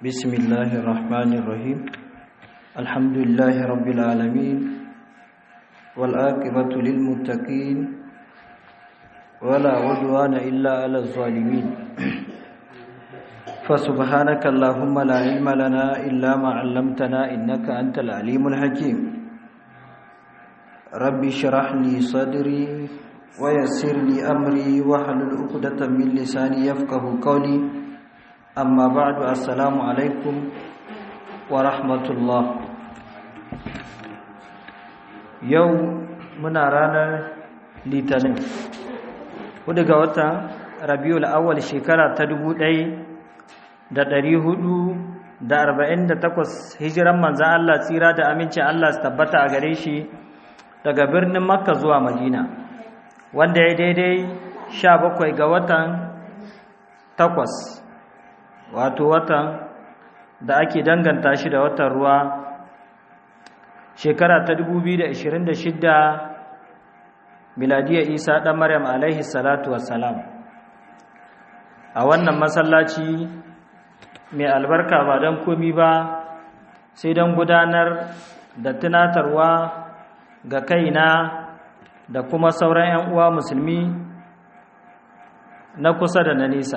بسم الله الرحمن الرحيم الحمد لله رب العالمين والآقبة للمتقين ولا عدوان إلا على الظالمين فسبحانك اللهم لا علم لنا إلا ما علمتنا إنك أنت العليم الحكيم ربي اشرح لي صدري ويسر لي أمري واحلل عقدة من لساني يفقه قولي أما بعد السلام عليكم ورحمة الله يوم منا رانا litinin hudu ga watan rabiul awwal shekara ta dubu ɗaya da ɗari hudu da arba'in da takwas hijiran manzan Allah tsira da amincin Allah su tabbata a gare shi daga birnin makka zuwa madina wanda ya daidai sha bakwai ga watan takwas wato watan da ake danganta shi da watan ruwa shekara ta 2026 miladiyar isa ɗan maryam alaihi salatu wassalam a wannan masallaci mai albarka ba don komi ba sai don gudanar da tunatarwa ga kaina da kuma sauran 'yan uwa musulmi na kusa da na nesa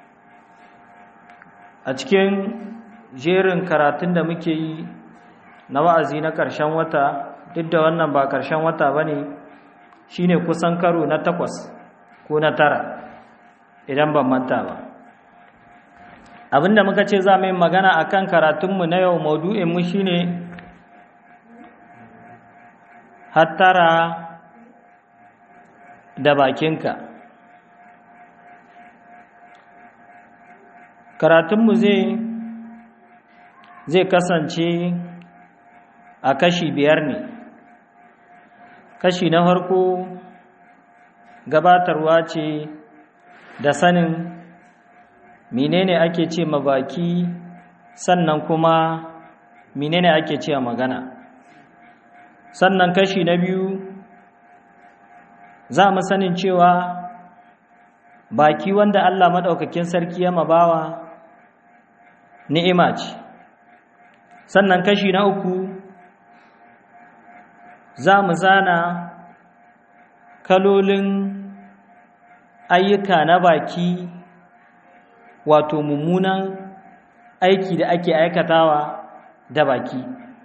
a cikin jerin karatun da muke yi na wa'azi na ƙarshen wata duk da wannan ba ƙarshen wata ba ne shi ne kusan karo na takwas ko na tara idan ban manta ba abinda muka ce za mu yi magana a kan karatunmu na yau maudu'inmu shi ne hattara da bakinka karatunmu zai zai kasance a kashi biyar ne kashi na farko gabatarwa ce da sanin menene ake ce ma baki sannan kuma menene ake ce magana sannan kashi na biyu za mu sanin cewa baki wanda Allah maɗaukakin sarki ya mabawa ni'ima ce sannan kashi na uku za mu zana kalolin ayyuka na baki wato mummunan aiki da ake aikatawa da baki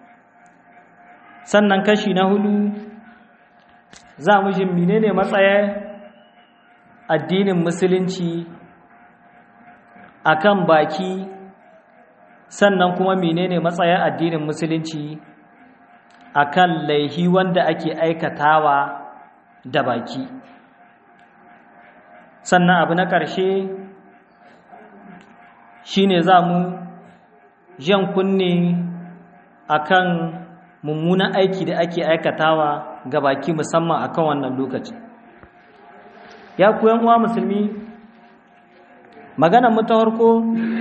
sannan kashi na hudu za mu jin menene matsayin addinin musulunci akan baki sannan kuma menene matsayin addinin musulunci akan laihi wanda ake aikatawa da baki sannan abu na ƙarshe shine za mu jan kunne akan mummunan aiki da ake aikatawa ga baki musamman akan wannan lokaci ya ku uwa musulmi maganar mu ta farko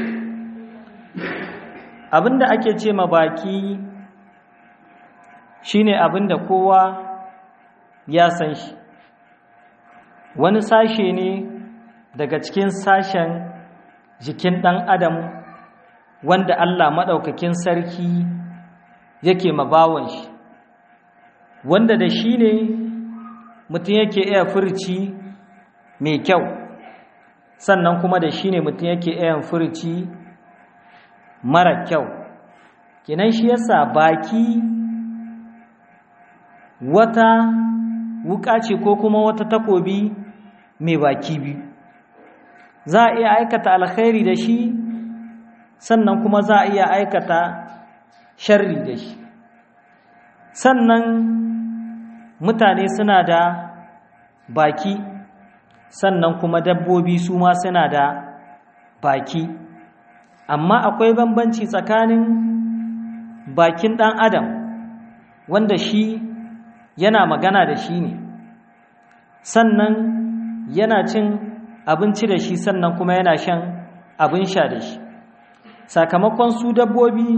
abinda ake ce ma baki shine abinda kowa ya san shi wani sashe ne daga cikin sashen jikin ɗan adam wanda Allah maɗaukakin sarki yake mabawan shi wanda da shi ne mutum yake iya furci mai kyau sannan kuma da shi ne mutum yake iya furci mara kyau kenan shi yasa baki wata wuka ce ko kuma wata takobi mai baki biyu za a iya aikata alkhairi da shi sannan kuma za a iya aikata sharri da shi sannan mutane suna da baki sannan kuma dabbobi su ma suna da baki amma akwai bambanci tsakanin bakin ɗan adam wanda shi yana magana da shi ne sannan yana cin abinci da shi sannan kuma yana shan abin sha da shi sakamakon su dabbobi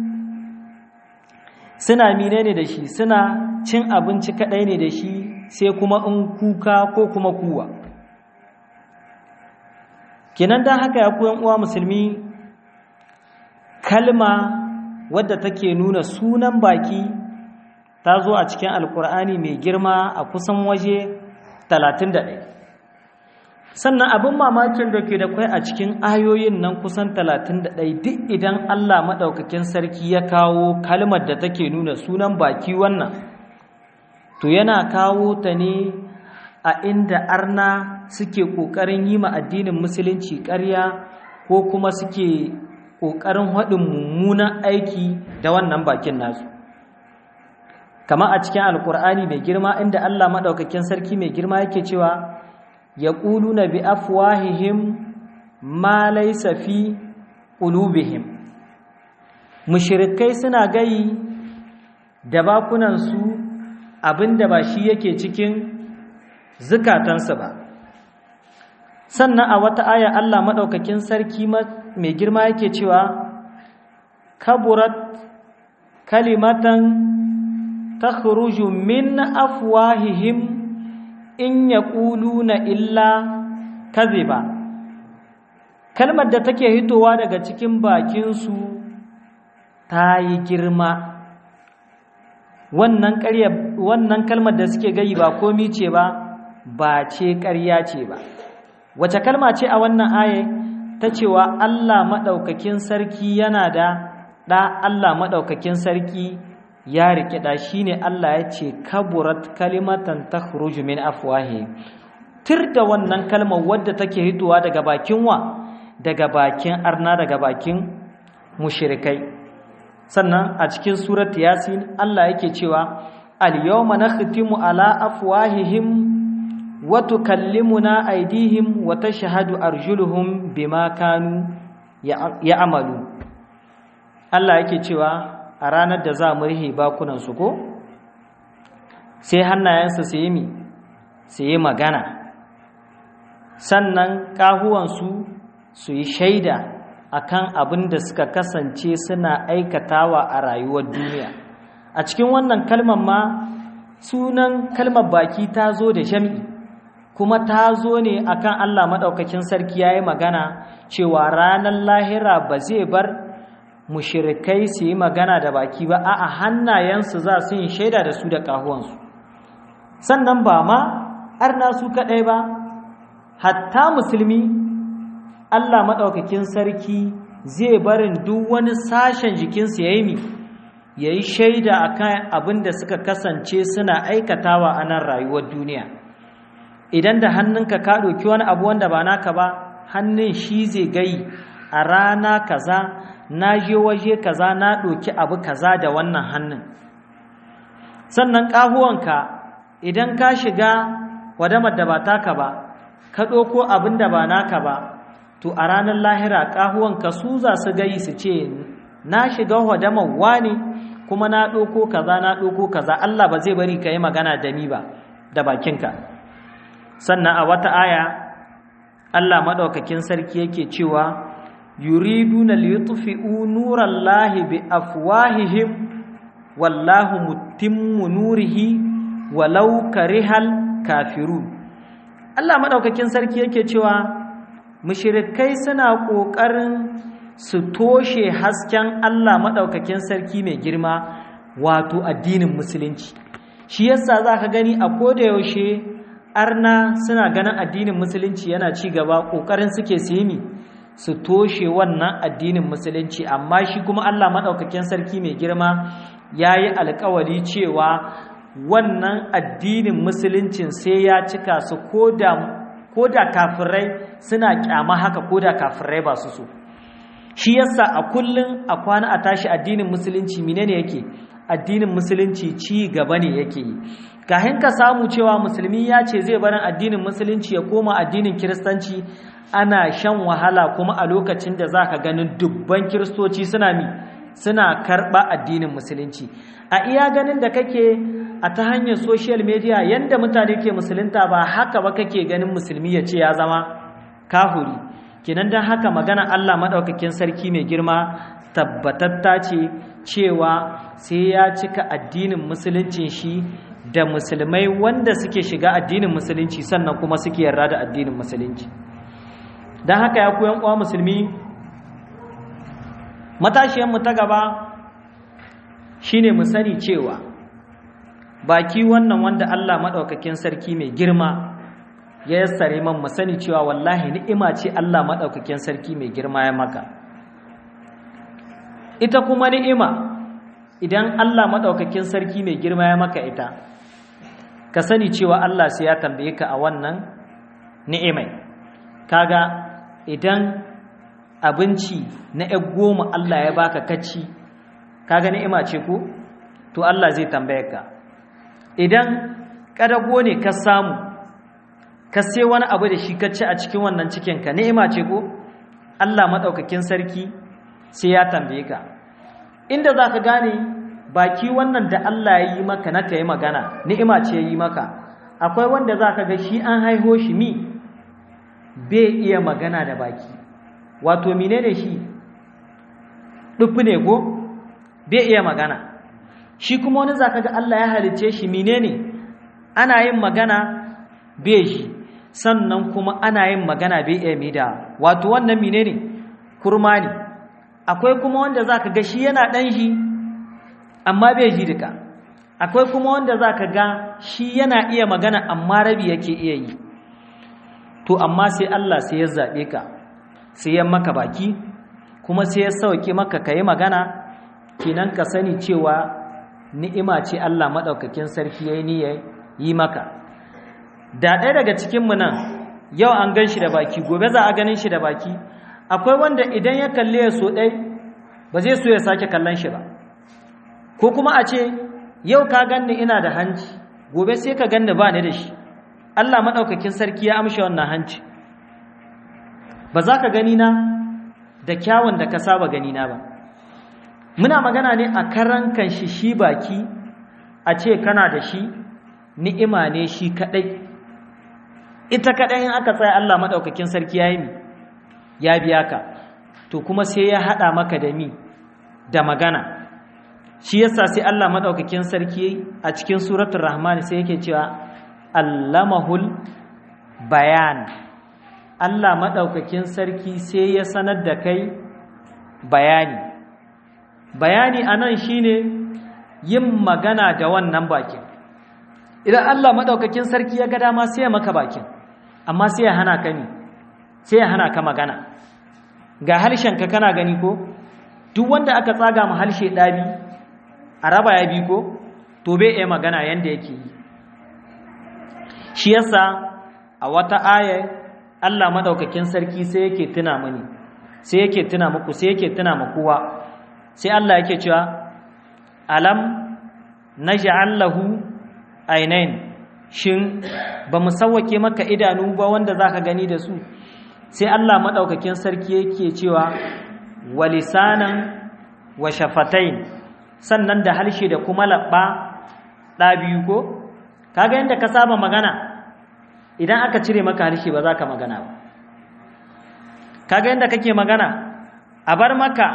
suna mine ne da shi suna cin abinci kaɗai ne da shi sai kuma in kuka ko kuma kuwa kinan dan haka ya koyan uwa musulmi kalma wadda take nuna sunan baki ta zo a cikin alkur'ani mai girma a kusan waje 31 sannan abin mamakin da ke da kwai a cikin ayoyin nan kusan 31 duk idan Allah maɗaukakin sarki ya kawo kalmar da take nuna sunan baki wannan to yana kawo ta ne a inda arna suke ƙoƙarin yi ma addinin musulunci ƙarya ko kuma suke ƙoƙarin haɗin mummunan aiki da wannan bakin nasu kama a cikin alkur'ani mai girma inda Allah maɗaukakin sarki mai girma yake cewa ya na bi afwahihim ma laysa fi qulubihim mushrikai suna gayi da bakunansu abinda ba shi yake cikin zukatansu ba sannan a wata aya Allah maɗaukakin sarki mai girma yake cewa kaburat kalimatan takhruju min afwahihim in yaquluna illa kadhiba kalmar da take hitowa daga cikin bakinsu ta yi girma wannan ƙarya wannan kalmar da suke gayi ba komi ce ba ba ce ƙarya ce ba wace kalma ce a wannan aye ta cewa Allah maɗaukakin sarki yana da ɗa Allah maɗaukakin sarki ya riƙe ɗa shi ne Allah ya ce kaburat kalimatan ta min afwahi tir da wannan kalmar wadda take hitowa daga bakin wa daga bakin arna daga bakin mushrikai sannan a cikin surat yasin Allah yake cewa al-yawma nakhtimu ala afwahihim wa tukallimuna aydihim wa tashhadu arjuluhum bima kanu ya'malu Allah yake cewa a ranar da za mu rihe bakunan su ko sai hannayensu su yi mi su yi magana sannan kahuwansu su yi shaida akan abin da suka kasance suna aikatawa a rayuwar duniya a cikin wannan kalmar ma sunan kalmar baki ta zo da jami'i kuma ta zo ne akan Allah maɗaukakin sarki ya yi magana cewa ranar lahira ba zai bar mushirikai su yi magana da baki ba a hannayensu za su yi shaida da su da ƙahuwansu sannan ba ma arna su kaɗai ba hatta musulmi Allah maɗaukakin sarki zai barin duk wani sashen jikinsu ya yi mi ya yi shaida a kan abin da suka kasance suna aikatawa a nan rayuwar duniya idan da hannunka ka ɗauki wani abu wanda ba naka ba hannun shi zai gai a rana kaza na je waje kaza na ɗauki abu kaza da wannan hannun sannan ƙahuwanka idan ka shiga wadamar da ba taka ba ka ɗauko abin da ba naka ba to a ranar lahira ƙahuwanka su za su gai su ce na shiga wadamar wani kuma na ɗauko kaza na ɗauko kaza Allah ba zai bari ka yi magana da ni ba da bakinka sannan a wata aya Allah maɗaukakin sarki yake cewa yuriduna liyutfi'u nurallahi bi afwahihim wallahu mutimmu nurihi walau karihal kafirun Allah maɗaukakin sarki yake cewa mushirikai suna ƙoƙarin su toshe hasken Allah maɗaukakin sarki mai girma wato addinin musulunci shi yasa za ka gani a koda yaushe arna suna ganin addinin musulunci yana ci gaba ƙoƙarin suke simi su toshe wannan addinin musulunci amma shi kuma Allah maɗaukakin sarki mai girma ya yi alkawari cewa wannan addinin musuluncin sai ya cika su ko da kafirai suna kyama haka ko da kafirai ba su so shi yasa a kullum a kwana a tashi addinin musulunci menene yake addinin musulunci ci gaba ne yake yi kahin ka samu cewa musulmi ya ce zai barin addinin musulunci ya koma addinin kiristanci ana shan wahala kuma a lokacin da za ka ganin dubban kiristoci suna mi suna karɓa addinin musulunci a iya ganin da kake a ta hanyar social media yadda mutane ke musulunta ba haka ba kake ganin musulmi ya ce ya zama kahuri kenan don haka magana Allah maɗaukakin sarki mai girma tabbatatta ce cewa sai ya cika addinin musuluncin shi da musulmai wanda suke shiga addinin musulunci sannan kuma suke yarda da addinin musulunci don haka ya koyan uwa musulmi matashiyanmu ta gaba shine mu sani cewa baki wannan wanda Allah maɗaukakin sarki mai girma ya yassare man mu sani cewa wallahi ni'ima ce Allah maɗaukakin sarki mai girma ya maka ita kuma ni'ima idan Allah maɗaukakin sarki mai girma ya maka ita ka sani cewa Allah sai ya tambaye ka a wannan ni'imai kaga idan abinci na ‘yan goma Allah ya baka kacci kaga ni'ima ce ko to Allah zai tambaye ka idan ƙadago ne ka samu ka sai wani abu da shi kacci a cikin wannan cikinka ni'ima ce ko Allah maɗaukakin sarki sai ya tambaye ka inda za ka gane baki wannan da Allah ya yi maka na ka yi magana ni'ima ce ya yi maka akwai wanda za ka ga shi an haiho shi mi bai iya magana da baki wato mine ne shi ɗufi ne ko bai iya magana shi kuma wani za ka ga Allah ya halicce shi mine ne ana yin magana bai shi sannan kuma ana yin magana bai iya mida wato wannan mine ne kurma ne akwai kuma wanda za ka ga shi yana ɗan shi amma bai ji duka akwai kuma wanda za ka ga shi yana iya magana amma rabi yake iya yi to amma sai Allah sai ya zaɓe ka sai ya maka baki kuma sai ya sauke maka ka yi magana kinan ka sani cewa ni'ima ce Allah maɗaukakin sarki ya yi ni ya yi maka da ɗaya daga cikinmu nan yau an gan shi da baki gobe za a ganin shi da baki akwai wanda idan ya kalle ya so ɗai ba zai so ya sake kallon shi ba ko kuma a ce yau ka ganni ina da hanci gobe sai ka ganni ba ni da shi Allah maɗaukakin sarki ya amshe wannan hanci ba za ka gani na da kyawun da ka saba gani na ba muna magana ne a karan kan shi shi baki a ce kana da shi ni'ima ne shi kaɗai ita kaɗai in aka tsaya Allah maɗaukakin sarki ya yi mi ya biya ka to kuma sai ya haɗa maka da mi da magana shi yasa sai Allah maɗaukakin sarki a cikin suratul rahman sai yake cewa allamahul bayan Allah maɗaukakin sarki sai ya sanar da kai bayani bayani anan shine yin magana da wannan bakin idan Allah maɗaukakin sarki ya ga dama sai ya maka bakin amma sai ya hana ka ni sai ya hana ka magana ga harshenka kana gani ko duk wanda aka tsaga ma harshe ɗabi a raba ya bi ko to bai iya magana yanda yake yi shi yasa a wata aya Allah madaukakin sarki sai yake tuna mani sai yake tuna muku sai yake tuna ma kowa sai Allah yake cewa alam naj'al lahu ainain shin ba mu sawwake maka idanu ba wanda zaka gani da su sai Allah madaukakin sarki yake cewa walisanan wa shafatain sannan da harshe da kuma labba ɗa biyu ko kaga yadda ka saba magana idan aka cire maka harshe ba za ka magana ba kaga yadda kake magana a bar maka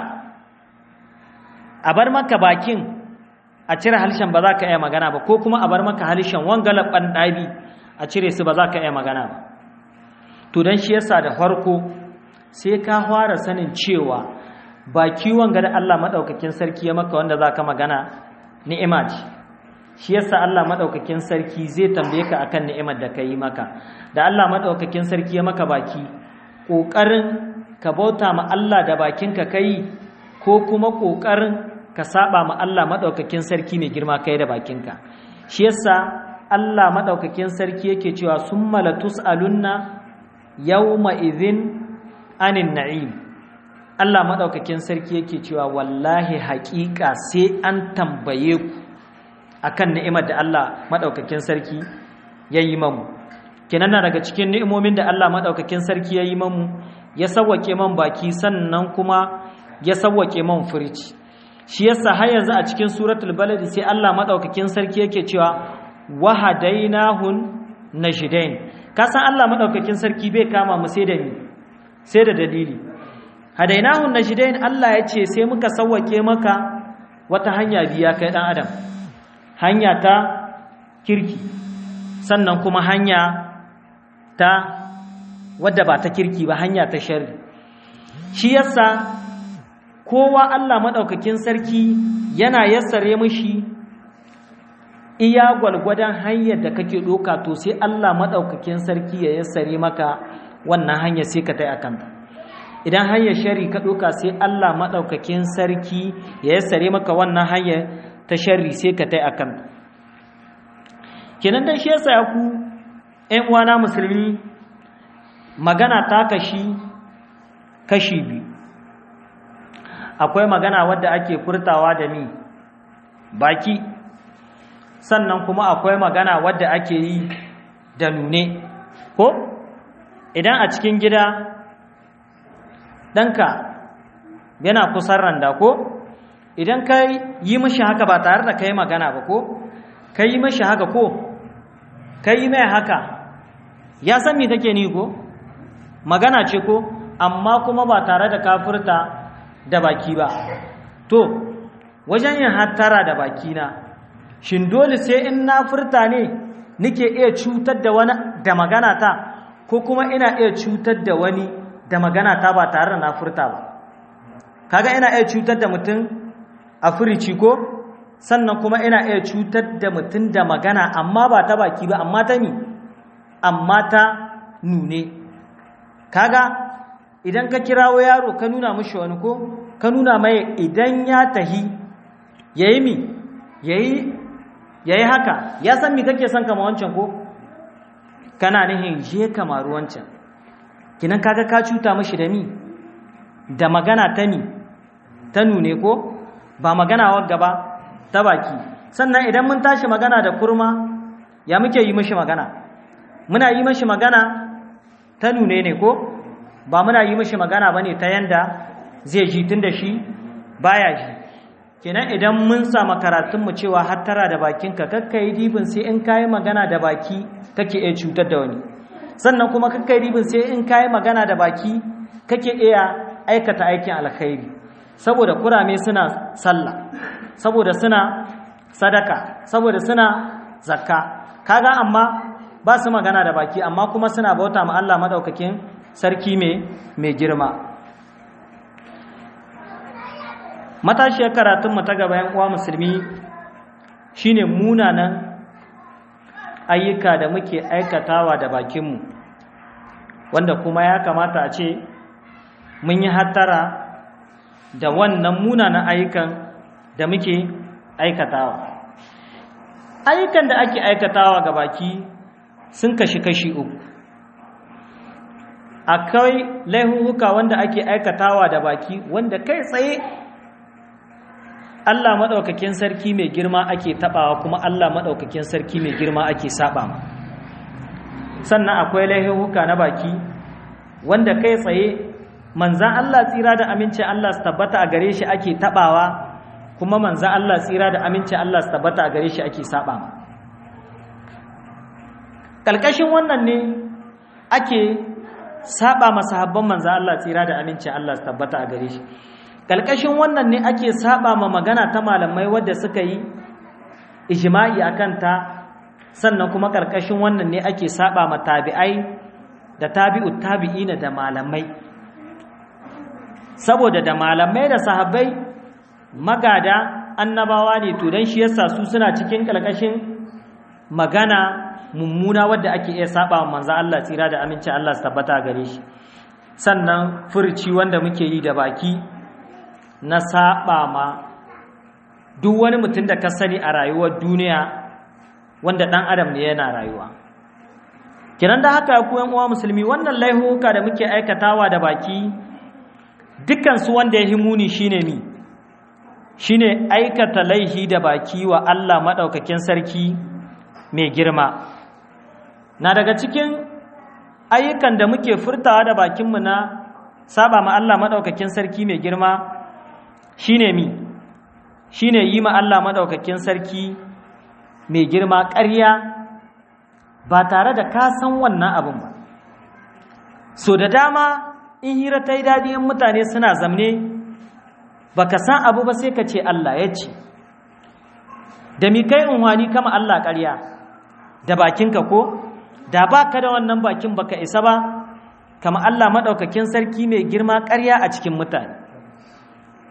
a bar maka bakin a cire harshen ba za ka iya magana ba ko kuma a bar maka harshen wanga labban ɗabi a cire su ba za ka iya magana ba to don shi yasa da farko sai ka fara sanin cewa ba kiwon ga da Allah maɗaukakin sarki ya maka wanda za ka magana ni'ima ce shi yasa Allah maɗaukakin sarki zai tambaye ka akan ni'imar da ka yi maka da Allah maɗaukakin sarki ya maka baki ƙoƙarin ka bauta ma Allah da bakinka ka yi ko kuma ƙoƙarin ka saba ma Allah maɗaukakin sarki mai girma kai da bakinka shi yasa Allah maɗaukakin sarki yake cewa sun malatus alunna yawma idhin anin na'im Allah maɗaukakin sarki yake cewa wallahi haƙiƙa sai an tambaye ku akan ni'imar da Allah maɗaukakin sarki ya yi mamu kenan na daga cikin ni'imomin da Allah maɗaukakin sarki ya yi mamu ya sawwake man baki sannan kuma ya sawwake man furici shi yasa har yanzu a cikin suratul balad sai Allah maɗaukakin sarki yake cewa wahadainahun najdain ka san Allah maɗaukakin sarki bai kama mu sai da ni sai da dalili hadainahun najdain Allah ya ce sai muka sawwake maka wata hanya biya kai dan adam hanya ta kirki sannan kuma hanya ta wadda ba ta kirki ba hanya ta sharri shi yasa kowa Allah maɗaukakin sarki yana yassare mishi iya gwalgwadon hanyar da kake ɗoka to sai Allah maɗaukakin sarki ya yassare maka wannan hanyar sai ka tai akanta idan hanyar shari ka ɗoka sai Allah maɗaukakin sarki ya yassare maka wannan hanyar ta shari sai ka tai akanta kenan dan shi yasa ku ƴan uwana musulmi magana ta kashi kashi biyu akwai magana wadda ake furtawa da ni baki sannan kuma akwai magana wadda ake yi da nune ko idan a cikin gida ɗanka yana kusan randa ko idan ka yi mashi haka ba tare da ka yi magana ba ko ka yi mashi haka ko ka yi mai haka ya san me kake ni ko magana ce ko amma kuma ba tare da kafurta da baki ba to wajen yin hattara da bakina shin dole sai in na furta ne nike iya cutar da wani da magana ta ko kuma ina iya cutar da wani da magana ta ba tare da na furta ba kaga ina iya cutar da mutum a furici ko sannan kuma ina iya cutar da mutum da magana amma ba ta baki ba amma ta ni amma ta nune kaga idan ka kirawo yaro ka nuna mishi wani ko ka nuna mai idan ya tahi yayi mi yayi yayi haka ya san mi kake son kama wancan ko kana nihin je kama wancan kinan kaga ka cuta mishi da mi da magana ta ni ta nune ko ba magana wagga ba ta baki sannan idan mun tashi magana da kurma ya muke yi mishi magana muna yi mishi magana ta nune ne ko ba muna yi mishi magana bane ta yanda zai ji tun da shi baya ji kenan idan mun samu karatun mu cewa hattara da bakinka kakka yi dibin sai in kayi magana da baki kake iya cutar da wani sannan kuma kakka yi dibin sai in kayi magana da baki kake iya aikata aikin alkhairi saboda kurame suna sallah saboda suna sadaka saboda suna zakka kaga amma ba su magana da baki amma kuma suna bauta ma Allah madaukakin sarki mai girma matashiyar karatunmu ta gaba uwa musulmi shine munanan ayyuka da muke aikatawa da bakinmu wanda kuma ya kamata a ce mun yi hattara da wannan munanan ayyukan da muke aikatawa ayyukan da ake aikatawa ga baki sun kashi-kashi uku akwai laihuhuka wanda ake aikatawa da baki wanda kai tsaye Allah maɗaukakin sarki mai girma ake taɓawa kuma Allah maɗaukakin sarki mai girma ake saɓa ma sannan akwai laihuhuka na baki wanda kai tsaye manzan Allah tsira da aminci Allah su tabbata a gare shi ake taɓawa kuma manzan Allah tsira da aminci Allah su tabbata a gare shi ake saɓa ma ƙalƙashin wannan ne ake saba masahabban manzo Allah tsira da aminci Allah su tabbata a gare shi kalkashin wannan ne ake saba ma magana ta malamai wadda suka yi ijma'i akan ta sannan kuma kalkashin wannan ne ake saba ma tabi'ai da tabi'ut tabi'ina da malamai saboda da malamai da sahabbai magada annabawa ne to dan shi yasa su suna cikin kalkashin magana mummuna wadda ake iya saba wa manzo Allah tsira da aminci Allah su tabbata gare shi sannan furci wanda muke yi da baki na saba ma duk wani mutum da ka sani a rayuwar duniya wanda dan adam ne yana rayuwa kiran da haka ku yan uwa musulmi wannan laihuka da muke aikatawa da baki dukkan su wanda ya himuni shine mi shine aikata laihi da baki wa Allah madaukakin sarki mai girma na daga cikin ayyukan da muke furtawa da bakinmu na saba ma Allah maɗaukakin sarki mai girma shine mi shine yi ma Allah maɗaukakin sarki mai girma ƙarya ba tare da ka san wannan abin ba so da dama in hira ta yi daɗi in mutane suna zamne ba ka san abu ba sai ka ce Allah ya ce da mi kai unwani kama Allah ƙarya da bakinka ko da ba ka da wannan bakin baka isa ba kama Allah maɗaukakin sarki mai girma ƙarya a cikin mutane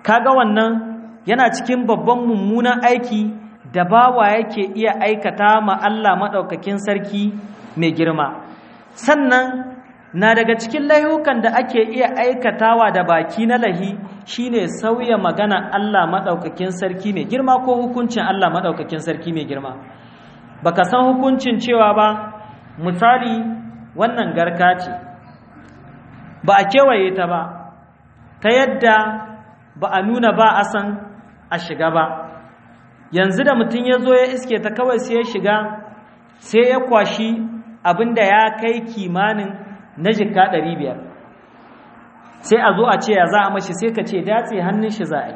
kaga wannan yana cikin babban mummunan aiki da bawa yake iya aikata ma Allah maɗaukakin sarki mai girma sannan na daga cikin laihukan da ake iya aikatawa da baki na lahi shine sauya magana Allah maɗaukakin sarki mai girma ko hukuncin Allah maɗaukakin sarki mai girma baka san hukuncin cewa ba misali wannan garka ce ba a kewaye ta ba ta yadda ba a nuna ba a san a shiga ba yanzu da mutum ya zo ya iske ta kawai sai ya shiga sai ya kwashi abinda ya kai kimanin na jika ɗari biyar sai a zo a ce ya za a mashi sai ka ce datse hannun shi za a yi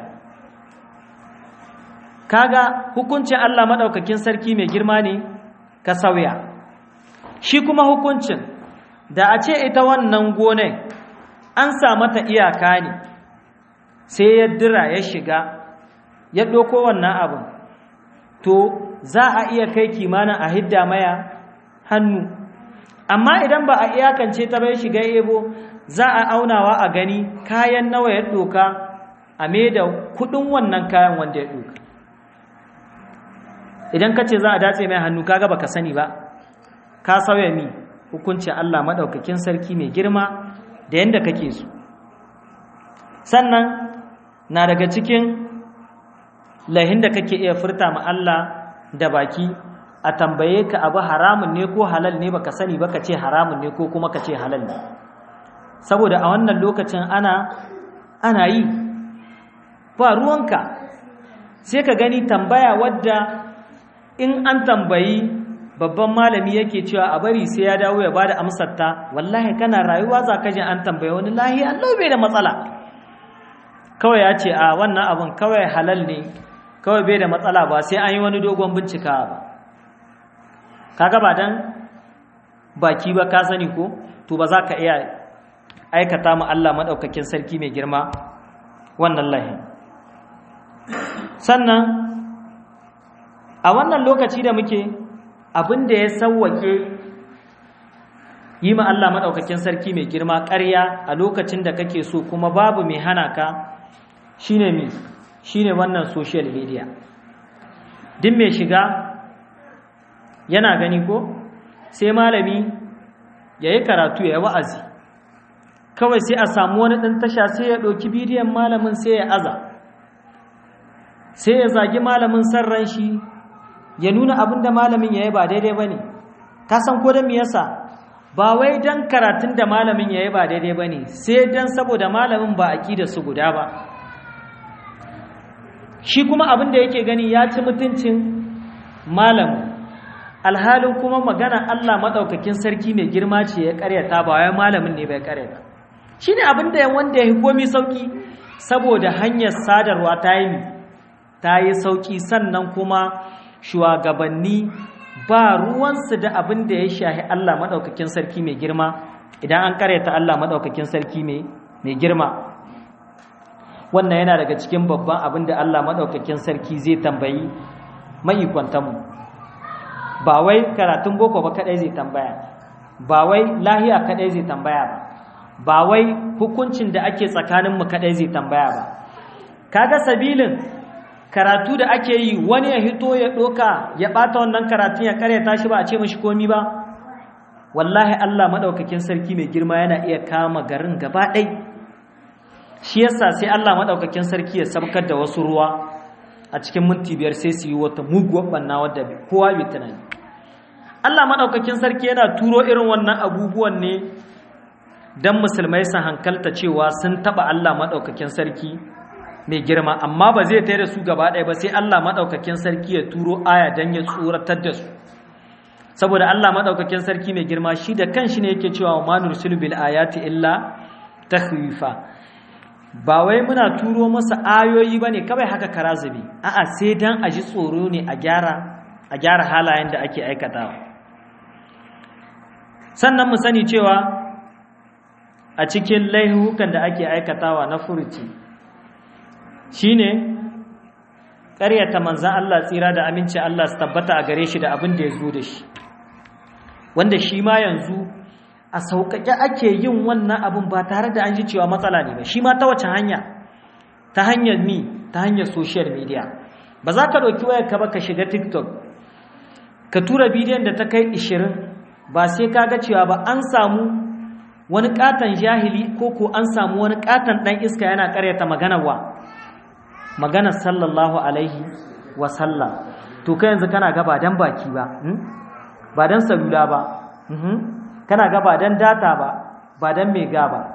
kaga hukuncin Allah maɗaukakin sarki mai girma ne ka sauya shi kuma hukuncin da a ce ita wannan gonar an sa mata iyaka ne sai ya dira ya shiga ya ɗauko wannan abin to za a iya kai kimanin a hidda maya hannu amma idan ba a iyakance ta bai shiga ebo za a aunawa a gani kayan nawa ya ɗoka a mai da kuɗin wannan kayan wanda ya ɗoka idan ka ce za a datse mai hannu kaga baka sani ba ka sauya mi hukuncin Allah maɗaukakin sarki mai girma da yadda kake so sannan na daga cikin lahin da kake iya furta ma Allah da baki a tambaye ka abu haramun ne ko halal ne baka sani baka ce haramun ne ko kuma ka ce halal ne saboda a wannan lokacin ana ana yi ba ruwanka sai ka gani tambaya wadda in an tambayi babban malami yake cewa a bari sai ya dawo ya bada amsar ta wallahi kana rayuwa za ka ji an tambaye wani lahi Allah bai da matsala kawai ya ce a wannan abun kawai halal ne kawai bai da matsala ba sai an yi wani dogon bincika ba kaga ba dan baki ba ka sani ko to ba za ka iya aikata mu Allah madaukakin sarki mai girma wannan lahi sannan a wannan lokaci da muke abin da ya sauwake yi ma Allah maɗaukakin sarki mai girma ƙarya a lokacin da kake so kuma babu mai hana ka shine mi shine wannan social media din mai shiga yana gani ko sai malami ya yi karatu ya yi wa'azi kawai sai a samu wani ɗan tasha sai ya ɗauki bidiyon malamin sai ya aza sai ya zagi malamin sarran shi ya nuna abin da malamin ya yi ba daidai ba ne ka san ko don yasa ba wai don karatun da malamin ya yi ba daidai ba ne sai don saboda malamin ba a da su guda ba shi kuma abin da yake gani ya ci mutuncin malamin alhalin kuma magana Allah maɗaukakin sarki mai girma ce ya karyata ba wai malamin ne bai karyata shi ne abin da wanda ya komi sauki saboda hanyar sadarwa ta yi ta yi sauki sannan kuma shugabanni ba ruwansu da abin da ya shahi Allah maɗaukakin sarki mai girma idan an karyata Allah maɗaukakin sarki mai girma wannan yana daga cikin babban abin da Allah maɗaukakin sarki zai tambayi ma'ikwantanmu ba wai karatun boko ba kaɗai zai tambaya ba wai lahiya kaɗai zai tambaya ba ba wai hukuncin da ake tsakaninmu kaɗai zai tambaya ba kaga sabilin karatu da ake yi wani ya hito ya ɗoka ya ɓata wannan karatun ya karyata shi ba a ce mashi komi ba wallahi Allah maɗaukakin sarki mai girma yana iya kama garin gaba ɗai shi yasa sai Allah maɗaukakin sarki ya sabkar da wasu ruwa a cikin minti biyar sai su yi wata muguwar ɓanna wadda kowa bai tunani Allah maɗaukakin sarki yana turo irin wannan abubuwan ne don musulmai sun hankalta cewa sun taɓa Allah maɗaukakin sarki mai girma amma ba zai tare da su gaba ɗaya ba sai Allah maɗaukakin sarki ya turo aya don ya tsoratar da su saboda Allah maɗaukakin sarki mai girma shi da kanshi ne yake cewa ma nursilu bil ayati illa takhwifa ba wai muna turo masa ayoyi bane kawai haka karazabi a'a sai dan a ji tsoro ne a gyara a gyara halayen da ake aikatawa sannan mu sani cewa a cikin laihukan da ake aikatawa na furuci shine ƙaryata manzan Allah tsira da aminci Allah su tabbata a gare shi da abin da ya zo da shi wanda shi ma yanzu a sauƙaƙe ake yin wannan abin ba tare da an ji cewa matsala ne ba shi ma ta wace hanya ta hanyar mi ta hanyar social media ba za ka ɗauki wayar ka ba ka shiga tiktok ka tura bidiyon da ta kai 20 ba sai ka ga cewa ba an samu wani katon jahili ko ko an samu wani katon ɗan iska yana ƙaryata maganar wa maganar sallallahu alaihi wasallam to kai yanzu kana ga ba dan baki ba ba dan salula ba kana ga ba dan data ba ba dan mega ba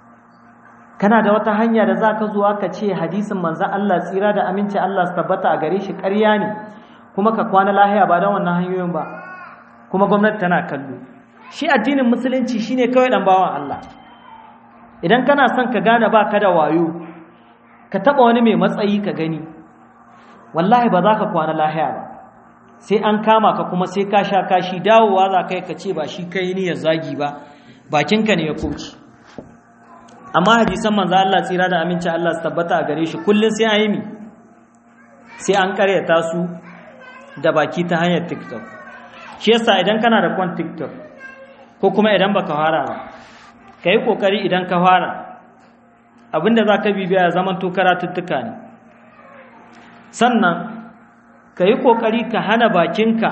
kana da wata hanya da za ka zuwa ka ce hadisin manzan Allah tsira da aminci Allah su tabbata a gare shi ƙarya ne kuma ka kwana lahiya ba don wannan hanyoyin ba kuma gwamnati tana kallo shi addinin musulunci shine kawai dan bawan Allah idan kana son ka gane ba ka da wayo ka taba wani mai matsayi ka gani wallahi ba za ka kwana lahiya ba sai an kama ka kuma sai ka sha kashi dawowa za ka yi ka ce ba shi kai ni ya zagi ba bakinka ne ya koci amma hadisan manzo Allah tsira da aminci Allah su tabbata a gare shi kullun sai an yi mi sai an karyata su da baki ta hanyar TikTok shi yasa idan kana da kwan TikTok ko kuma idan baka fara ba kai kokari idan ka fara abinda zaka bibiya ya zaman to karatuttuka ne sannan kai kokari ka hana bakinka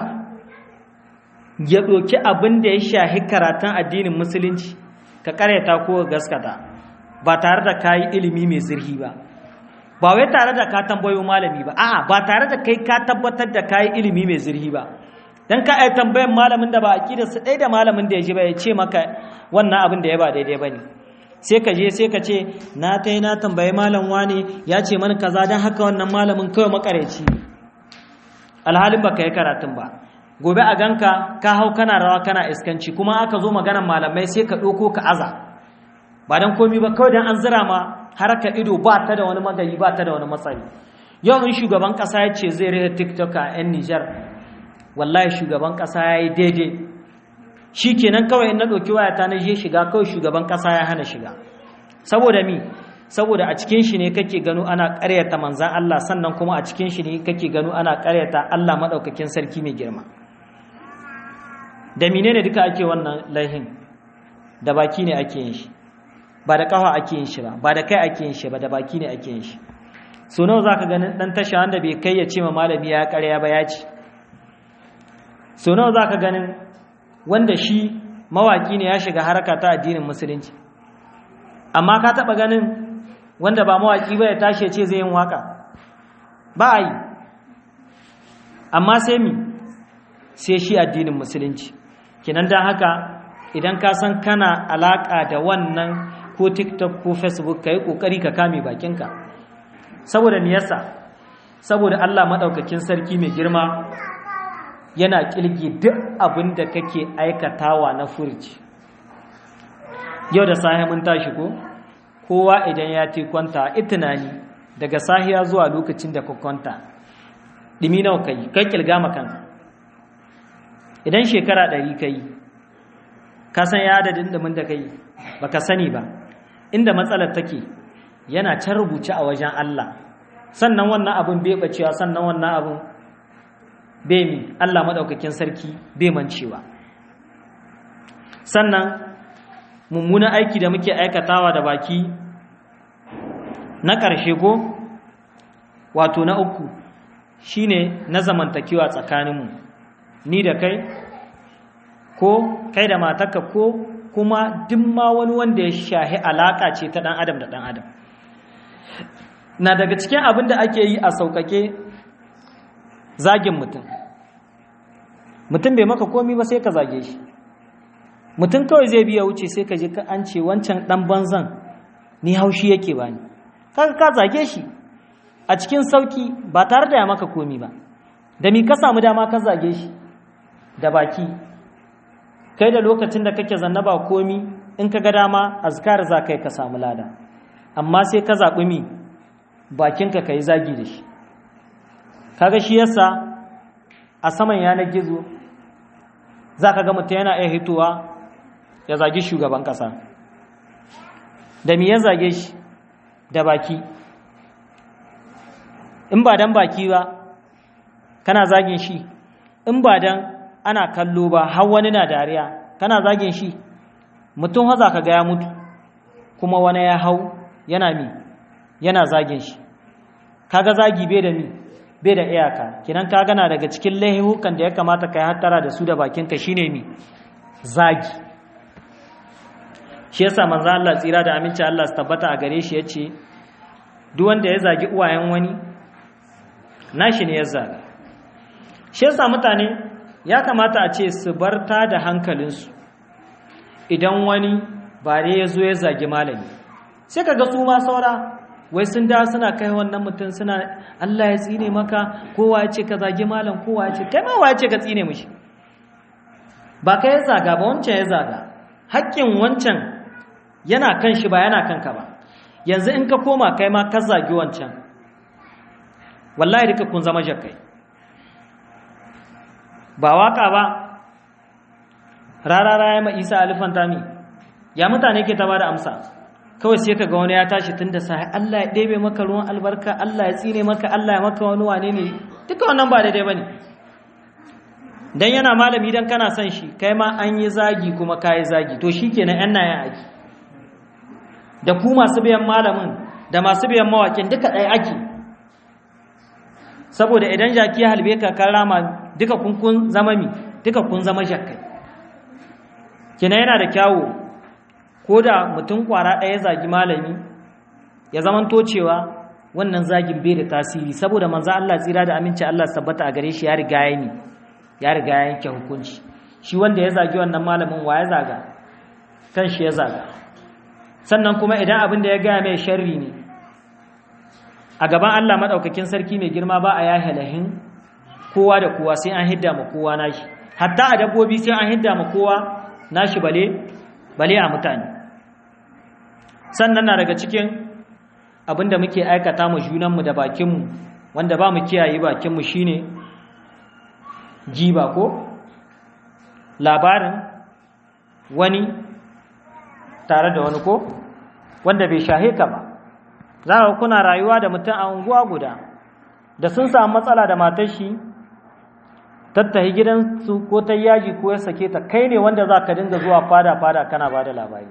ya doki abin da ya shahi karatun addinin musulunci ka karyata ko gaskata ba tare da kayi ilimi mai zirhi ba ba wai tare da ka tambayo malami ba a'a ba tare da kai ka tabbatar da kayi ilimi mai zirhi ba dan ka ai tambayan malamin da ba aqida su dai da malamin da ya ji ba ya ce maka wannan abin da ya ba daidai bane sai ka je sai ka ce na tai na tambayi malam wani ya ce mana kaza dan haka wannan malamin kawai makareci alhalin baka yi karatun ba gobe a ganka ka hau kana rawa kana iskanci kuma aka zo maganar malamai sai ka ɗauko ka aza ba don komi ba kawai don an zira ma haraka ido ba ta da wani magayi ba ta da wani matsayi yau in shugaban ƙasa ya ce zai rage tiktok a 'yan nijar wallahi shugaban ƙasa ya yi daidai shi kenan kawai in na ɗauki wayata na je shiga kawai shugaban ƙasa ya hana shiga saboda mi saboda a cikin shi ne kake gano ana ƙaryata manzan Allah sannan kuma a cikin shi ne kake gano ana ƙaryata Allah maɗaukakin sarki mai girma da menene duka ake wannan laihin da baki ne ake yin shi ba da ƙafa ake yin shi ba ba da kai ake yin shi ba da baki ne ake yin shi so nawa zaka ganin dan tasha wanda bai kai ya ce ma malami ya ƙarya ba ya ci so nawa zaka ganin wanda shi mawaki ne ya shiga haraka ta addinin musulunci amma ka taba ganin wanda ba mawaki ba ya tashi ya ce zai yin waka ba a yi amma sai mi sai shi addinin musulunci kinan dan haka idan ka san kana alaka da wannan ko tiktok ko facebook ka yi ƙoƙari ka kame bakinka saboda niyasa saboda allah maɗaukakin sarki mai girma yana ƙilgi duk abin da kake aikatawa na furci yau da sahi mun tashi ko kowa idan ya te kwanta itinani daga sahiya zuwa lokacin da ka kwanta ɗimi nawa ka yi kai ƙilga makanka idan shekara ɗari ka yi ka san ya adadin ɗumin da ka yi ba ka sani ba inda matsalar take yana can rubuce a wajen Allah sannan wannan abin bai bacewa sannan wannan abin bai mi Allah maɗaukakin sarki bai mancewa sannan mummunan aiki da muke aikatawa da baki na ƙarshe ko wato na uku shine na zamantakewa tsakaninmu ni da kai ko kai da matarka ko kuma duk ma wani wanda ya shahi alaƙa ce ta ɗan adam da ɗan adam na daga cikin abin da ake yi a sauƙaƙe zagin mutum mutum bai maka komi ba sai ka zage shi mutum kawai zai biya wuce sai ka ji ka an ce wancan ɗan banzan ni haushi yake ba ni kaga ka zage shi a cikin sauƙi ba tare da ya maka komi ba da mi ka samu dama ka zage shi da baki kai da lokacin da kake zanna ba komi in ka ga dama azkar za kai ka samu lada amma sai ka zaɓi mi bakinka ka yi zagi da shi kaga shi yasa a saman yanar gizo za ka ga mutum yana iya hitowa ya zagi shugaban ƙasa da mi ya zage shi da baki in ba dan baki ba kana zagin shi in ba dan ana kallo ba har wani na dariya kana zagin shi mutum haza ka ga ya mutu kuma wani ya hau yana mi yana zagin shi kaga zagi bai da mi bai da iyaka kinan ka gana daga cikin laihukan da ya kamata ka yi hattara da su da bakinka shine mi zagi shi yasa manzo Allah tsira da aminci Allah su tabbata a gare shi yace duk wanda ya zagi uwayen wani nashi ne ya zaga shi yasa mutane ya kamata a ce su barta da hankalinsu idan wani bare ya zo ya zagi malami sai ka ga su ma saura wai sun da suna kai wannan mutum suna Allah ya tsine maka kowa ya ce ka zagi malam kowa ya ce kai ma wa ya ce ka tsine mishi ba ka ya zaga ba wancan ya zaga haƙƙin wancan yana kan shi ba yana kanka ba yanzu in ka koma kai ma ka zagi wancan wallahi duka kun zama jakai ba waka ba rarara ya ma isa alifan tami ya mutane ke ta ba da amsa kawai sai ka ga wani ya tashi tun da sahi Allah ya ɗebe maka ruwan albarka Allah ya tsine maka Allah ya maka wani wane ne duka wannan ba daidai ba ne don yana malami don kana son shi kai ma an yi zagi kuma ka yi zagi to shi kenan yan nayan aiki da ku masu biyan malamin da masu biyan mawakin duka ɗaya ake saboda idan jaki ya halbe ka kan rama duka kun kun zama mi duka kun zama jakkai kina yana da kyawu ko da mutum kwara ɗaya zagi malami ya zaman cewa wannan zagin bai da tasiri saboda manzo Allah tsira da aminci Allah tabbata a gare shi ya riga ya ni ya riga ya yanke hukunci shi wanda ya zagi wannan malamin wa ya zaga kan shi ya zaga sannan kuma idan abin da ya gaya mai sharri ne a gaban Allah maɗaukakin sarki mai girma ba a ya halahin kowa da kowa sai an hidda ma kowa nashi hatta a dabbobi sai an hidda ma kowa nashi bale bale a mutane sannan na daga cikin abin da muke aikata mu junanmu da bakinmu wanda ba mu kiyaye bakinmu shine jiba ko labarin wani tare da wani ko wanda bai shahe ka ba za ka kuna rayuwa da mutum a unguwa guda da sun samu matsala da matar shi tattahi gidansu ko ta yaji ko ya sake ta kai ne wanda za ka dinga zuwa fada-fada kana ba da labari